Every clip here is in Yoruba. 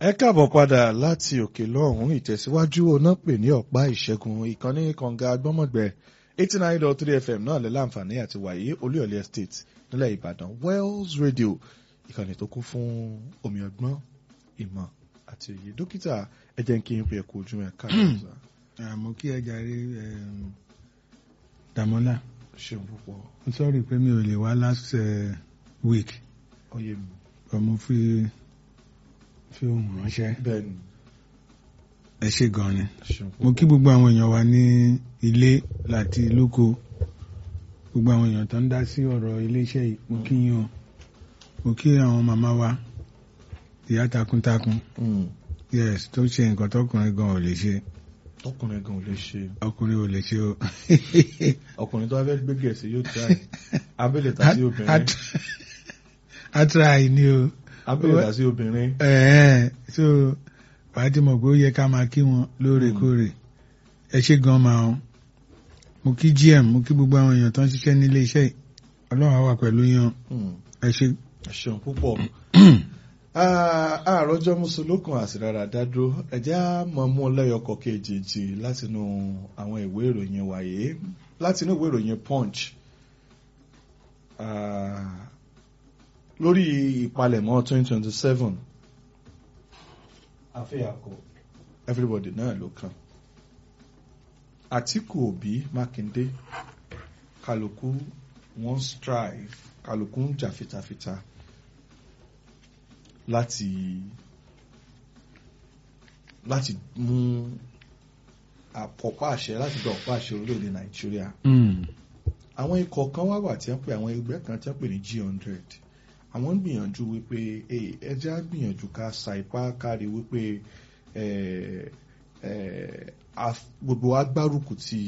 ẹ káàbọ̀ padà láti òkè lọ́hùn ìtẹ̀síwájú ọ̀nà pè ní ọ̀pá ìṣẹ́gun ìkànnì kànga gbọ́mọ̀gbẹ́ eighty nine dot three fm náà lẹ́ láǹfààní àti wàyí olúyọ̀lẹ̀ estate nílẹ̀ ìbàdàn wells radio ìkànnì tó kún fún omi ọgbọ́n ìmọ̀ àti òye dókítà ẹ jẹ́ kí n pè é kú ojú ẹ̀ káàkiri. àmọ́ kí ẹ jàre Dàmọ́lá ṣeun púpọ̀ mo sọ́ọ̀rì pé mi ò lè wá last uh, week ọyẹ mi ọmọ fi fi ohun ránṣẹ́ bẹ́ẹ̀ ni ẹ ṣe gan ni ṣeun mo kí gbogbo àwọn èèyàn wa ní ilé láti lóko gbogbo àwọn èèyàn tó ń dá sí ọ̀rọ̀ iléeṣẹ́ yìí mo kí yín o mo kí àwọn màmá wa ìyá takuntakun Mm. yes tó ṣe nǹkan tọkùnrin gan ò lè ṣe ọkùnrin gan ò lè ṣe ọkùnrin ò lè ṣe o. ọkùnrin tó bá fẹ́ gbé gẹ̀ẹ́sì yóò try abẹ́lẹ̀ tà sí obìnrin atra yìí ni o abẹ́lẹ̀ tà sí obìnrin ẹ̀ẹ́ so wàá ti mọ̀ pé ó yẹ ká máa kí wọn lóòrèkóòrè ẹ ṣe gan máa ń mo kí gm mo kí gbogbo àwọn èèyàn tó ń ṣiṣẹ́ nílé iṣẹ́ yìí ọlọ́run á wà pẹ̀lú yan Mm. ẹ ṣe. ẹ ṣeun púpọ̀ àròjọ mùsùlùkùn àsìrára dádúró ẹjẹ́ á mọ̀ mú lẹ́yọkọ̀ kejì látinú àwọn ìwé ìròyìn wáyé látinú ìwé ìròyìn punch Ah, lórí ìpalẹ̀mọ́ 2027 àfẹ́yàkọ̀ everybody náà ló kàn Àtíkù Òbí Mákindé kálukú wọ́n strive kálukú ń jà fitafita láti láti mú àpọ̀pá àṣẹ láti gba ọ̀pá àṣẹ orílẹ̀-èdè Nàìjíríà àwọn ikọ̀ kan wá wà tí wọ́n pè àwọn ẹgbẹ́ kan tí wọ́n pè ní G100 àwọn ń gbìyànjú wípé "Hey, ẹ jẹ́ á gbìyànjú ká sa ipá kárí wípé eh, eh, a- gbogbo agbárùkù ti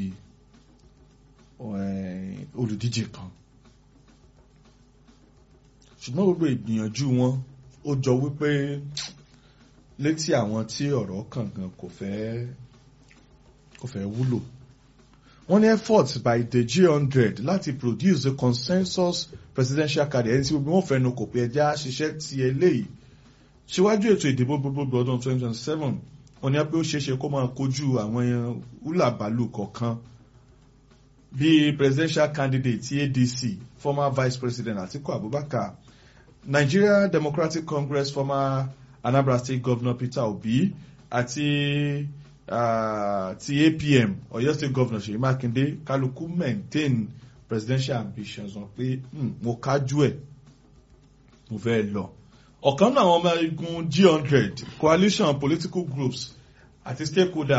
eh, olùdíje kan ṣùgbọ́n gbogbo ìgbìyànjú wọn ó jọ wípé létí àwọn tí ọ̀rọ̀ kàn gan kò fẹ́ kò fẹ́ wúlò wọ́n ní effort by the G100 láti produce a consensus presidential candidate ẹni tí gbogbo wọn fẹnu kò pé ẹjẹ́ á ṣiṣẹ́ ti eléyìí síwájú ètò ìdìbò gbogbogbò ọdún 2027 wọ́n ní pé ó ṣeéṣe kó máa kojú àwọn húlàbálù kọ̀ọ̀kan bíi presidential candidate ti ADC former vice president Atiku Abubakar Nigeria Democratic Congress former Anambra State Governor Peter Obi àti uh, ti APM Ọ̀yọ́ State Governor Ṣèyí Mákindé kálukú maintain presidential ambitions wọn pé "Hmm, mo kájú ẹ̀ mo fẹ́ lọ. ọ̀kan náà àwọn ọmọ igun G100 coalition political groups àti stakeholders